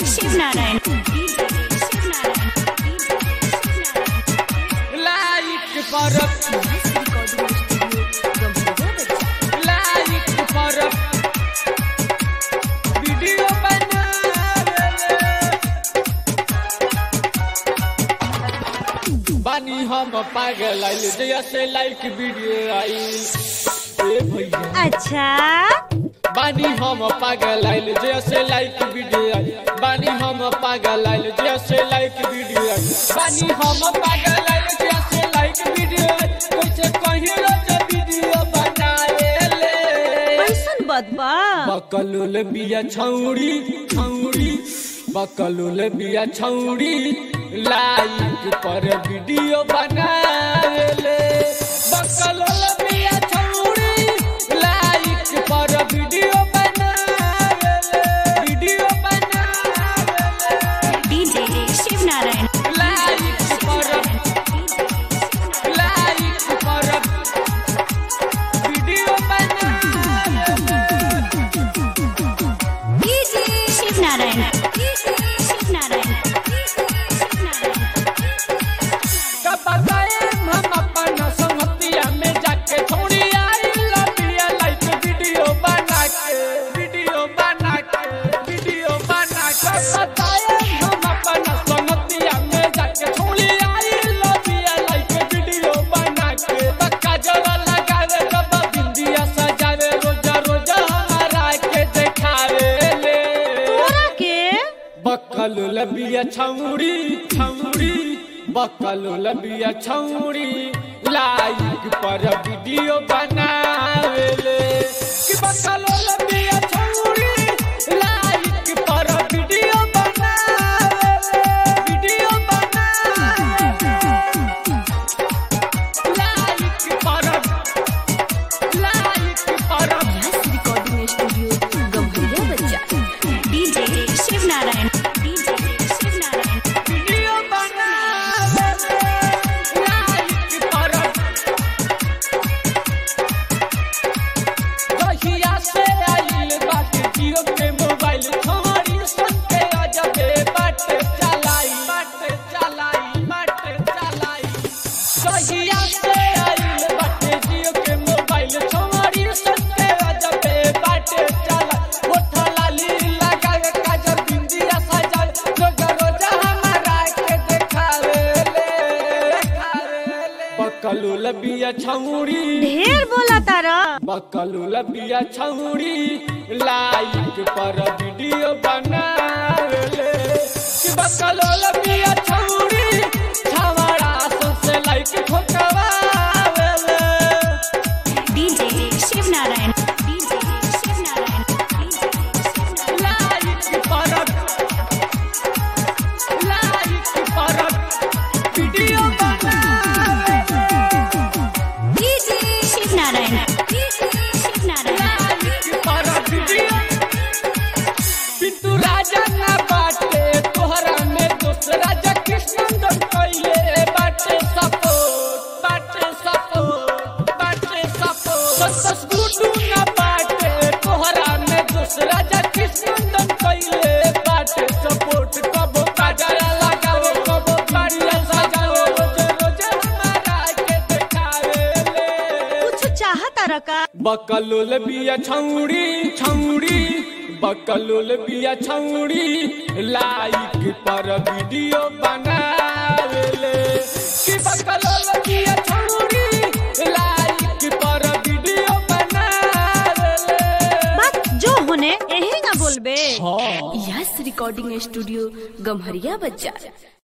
Shivnarayan like पर like पर video बना बानी हम पागल आइल जैसे लाइक वीडियो आइल ए भैया अच्छा बानी हम पागल आइल जैसे लाइक वीडियो आइल बानी हम पागल आइल जैसे लाइक वीडियो आइल बानी हम पागल आइल जैसे लाइक वीडियो आइल कैसे कहीं रोज वीडियो बनाए ले कैसन बदबा बकलुल बिया छौड़ी छौड़ी बकलुल बिया छौड़ी लाइक पर वीडियो बनावेले बकलुल बिया छौड़ी लाइक पर वीडियो बनावेले वीडियो बनावेले डीजे शिवनारायण लाइक पर लाइक पर वीडियो बनावेले डीजे शिवनारायण शिवनारायण कब गए हम अपन संगतिया में जाके छोड़ी आई लबिया लाइक वीडियो बना के वीडियो बना के वीडियो बना के बताए हम अपन संगतिया में जाके छोड़ी आई लबिया लाइक वीडियो बना के बक्का जरा लगावे जब बिंदिया सजावे रोजा रोजा हमारा के देखावे ले तोरा के बकल लबिया छौड़ी छौड़ी बकल लबिया छौड़ी लाइक पर वीडियो बनावेले कि बकल लबिया छौड़ी लाइक पर वीडियो बनावेले वीडियो बनावेले लाइक पर लाइक पर रिकॉर्डिंग स्टूडियो गंभीरा बच्चा DJ Shivnarayan DJ Shivnarayan video बनावेले लाइक पर कहिया से आइल बाटे जियो के मोबाइल हमारी सन के अजबे बाटे चलाई बाटे चलाई बाटे चलाई कहिया से आइल बाटे जियो के मोबाइल हमारी सन के अजबे बाटे चलाई ओठा लाली लगा के काजल बिंदिया सजा रोजा रोजा हमारा के देखावे ले देखावे ले बकलू लबिया छौड़ी ढेर बोला तारा बकलू लबिया छौड़ी लाइक पर वीडियो बनावेले कि बकलू लबिया छौड़ी छवड़ा सबसे लाइक ठोकवावेले DJ Shivnarayan DJ Shivnarayan like पर लाइक पर वीडियो बनावेले डीजे शिवनारायण शिवनारायण पिंटू राजा ना बाटे तोहरा में दूसरा जा कृष्णन कइले बाटे सपोर्ट बाटे सपोर्ट बाटे सपोर्ट सस गुडू ना बाटे तोहरा में दूसरा जा कृष्णन कइले बाटे सपोर्ट कबो काजरा लगाओ कबो कारिया सजाओ रोज रोज हमारा के देखावे ले कुछ चाह तारा का बकलोल बिया छौड़ी छौड़ी बकलोल बिया छौड़ी लाइक पर वीडियो बनावेले कि बकलोल बिया छौड़ी लाइक पर वीडियो बनावेले बात जो होने यही ना बोलबे हाँ यस रिकॉर्डिंग स्टूडियो गम्हरिया बच्चा